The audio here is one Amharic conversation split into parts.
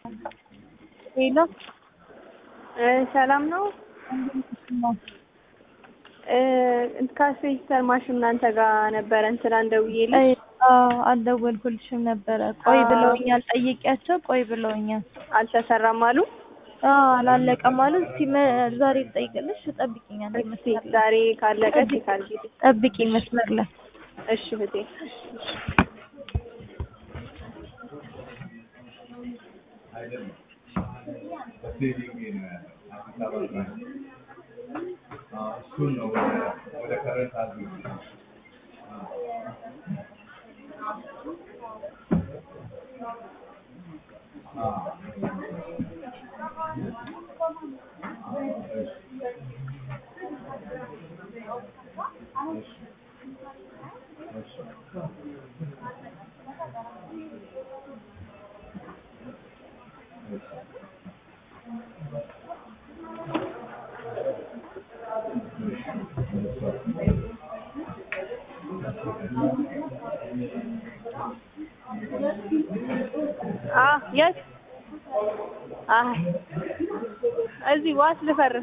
ሄሎ ሰላም ነው። ካስሬጅስተር ማሽን እናንተ ጋር ነበረ እንትና እንደውዬልሽ አልደወልኩልሽም ነበረ። ቆይ ብለውኛል፣ ጠይቂያቸው ቆይ ብለውኛል። አልተሰራም አሉ። አላለቀም አሉ። እስቲ መ- ዛሬ ልጠይቅልሽ፣ ጠብቂኝ አንዴ እስቲ መስመር ላይ ዛሬ ካለቀ ካልጊዜ ጠብቂኝ መስመር ላይ እሺ እህቴ እሱን ነው ወደ ከረንት አዝ አ የት አይ እዚህ ዋስ ልፈርም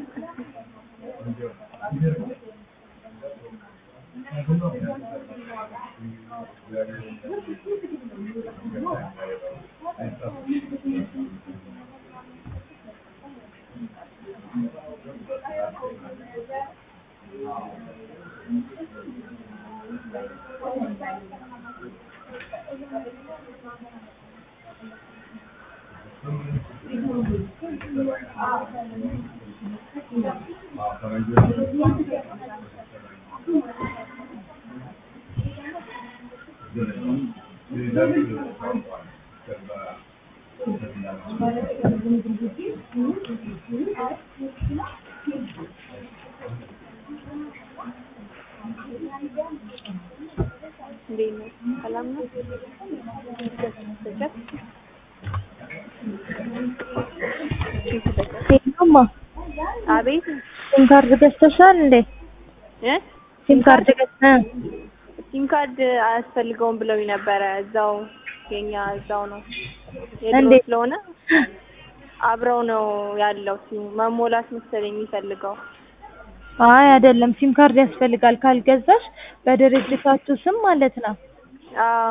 እንዴት ነው? ሰላም ነው? ሄሎማ አቤት ሲም ካርድ ገዝተሻል እንዴ? እ ሲም ካርድ ገዝተህ ሲም ካርድ አያስፈልገውም ብለውኝ ነበረ። እዛው የኛ እዛው ነው የድሮ እንዴት? ስለሆነ አብረው ነው ያለው። ሲም መሞላት መሰለኝ የሚፈልገው። አይ አይደለም፣ ሲም ካርድ ያስፈልጋል። ካልገዛሽ በድርጅታችሁ ስም ማለት ነው አዎ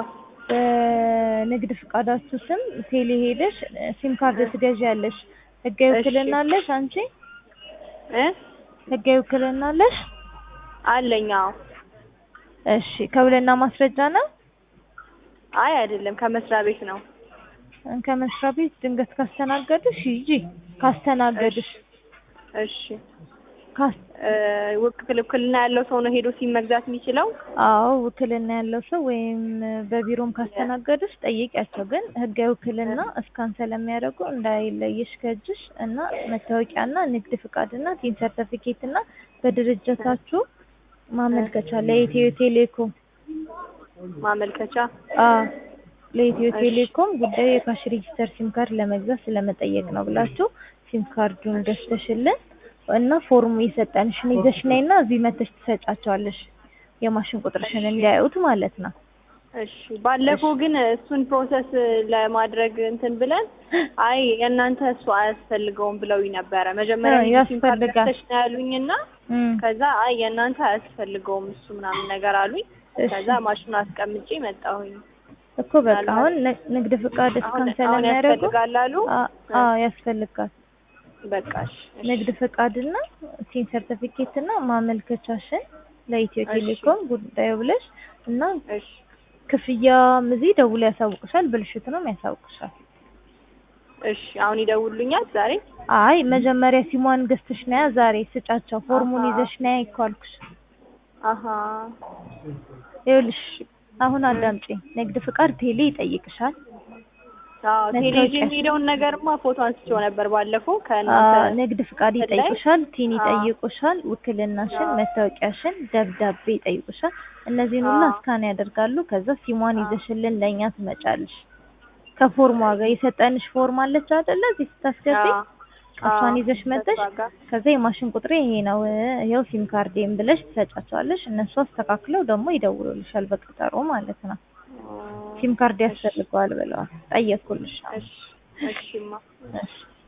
በንግድ ፍቃዳችሁ ስም ቴሌ ሄደሽ ሲም ካርድ ትገዣለሽ። ህጋዊ እሺ። ውክልና አለሽ አንቺ? እ ህጋዊ ውክልና አለሽ? አለኝ። አዎ እሺ። ከውልና ማስረጃ ነው? አይ አይደለም፣ ከመስሪያ ቤት ነው። ከመስሪያ ቤት ድንገት ካስተናገዱሽ ሂጂ። ካስተናገዱሽ እሺ ካስ እ ውክል ውክልና ያለው ሰው ነው ሄዶ ሲም መግዛት የሚችለው? አዎ ውክልና ያለው ሰው ወይም በቢሮም ካስተናገዱሽ ጠይቂያቸው። ግን ህጋዊ ውክልና እስካን ስለሚያደርጉ እንዳይለይሽ ከእጅሽ እና መታወቂያና ንግድ ፍቃድና ቲን ሰርተፊኬት እና በድርጅታችሁ ማመልከቻ ለኢትዮ ቴሌኮም ማመልከቻ አዎ ለኢትዮ እሺ። ቴሌኮም ጉዳዩ የካሽ ሬጂስተር ሲም ካርድ ለመግዛት ስለመጠየቅ ነው ብላችሁ ሲም ካርዱን ገዝተሽልን እና ፎርሙ የሰጠንሽን ይዘሽ ነይና እዚህ መተሽ ትሰጫቸዋለሽ የማሽን ቁጥርሽን እንዲያዩት ማለት ነው። እሺ ባለፈው ግን እሱን ፕሮሰስ ለማድረግ እንትን ብለን አይ የእናንተ እሱ አያስፈልገውም ብለውኝ ነበረ። መጀመሪያ እ ሲም ካርድ ያስፈልጋል። ገዝተሽ ነው ያሉኝና እም፣ ከዛ አይ የእናንተ አያስፈልገውም እሱ ምናምን ነገር አሉኝ። እሺ ከዛ ማሽኑ አስቀምጬ መጣሁኝ። እኮ በቃ አሁን ን- ንግድ ፍቃድ አሁን እስካን አሁን ስለሚያደርጉ ያስፈልጋል አሉ። አ- አዎ ያስፈልጋል። በቃ እሺ እሺ። ንግድ ፍቃድና ሲም ሰርቲፊኬት እና ማመልከቻሽን ለኢትዮ እሺ። ቴሌኮም ጉዳዩ ብለሽ እና እሺ ክፍያም እዚህ ደውሎ ያሳውቅሻል። ብልሽቱንም ያሳውቅሻል። እሺ አሁን ይደውሉኛል ዛሬ። አይ መጀመሪያ ሲሟን ገዝተሽ ነያ ዛሬ ስጫቸው። ፎርሙን አሃ። ይዘሽ ነያ እኮ አልኩሽ። አሀ ይኸውልሽ አሁን አዳምጪኝ። ንግድ ፍቃድ ቴሌ ይጠይቅሻል። አዎ ቴሌቪዥን መታወቂያ- የሚሄደውን ነገርማ ፎቶ አንስቼው ነበር ባለፈው አ፣ ከእናንተ ንግድ ፍቃድ ላይ? ይጠይቁሻል፣ ቲን አዎ። ይጠይቁሻል፣ ውክልናሽን፣ አዎ። መታወቂያሽን፣ ደብዳቤ ይጠይቁሻል። እነዚህን ሁሉ አዎ። እስካን ያደርጋሉ። ከዛ ሲሟን አዎ። ይዘሽልን ለእኛ ትመጫለሽ። ከፎርሟ ጋር የሰጠንሽ ፎርም አለች አይደለ? እዚህ ስታስገቢ አዎ። እሷን አዎ። ይዘሽ መጥተሽ ከእሷ ጋር ከዛ የማሽን ቁጥሬ ይሄ ነው ይኸው ሲም ካርዴም ብለሽ ትሰጫቸዋለሽ። እነሱ አስተካክለው ደግሞ ይደውሉልሻል በቀጠሮ ማለት ነው። ሲም ካርድ ያስፈልገዋል ብለዋል። ጠየቅኩልሽ። እሺ እሺማ እሺ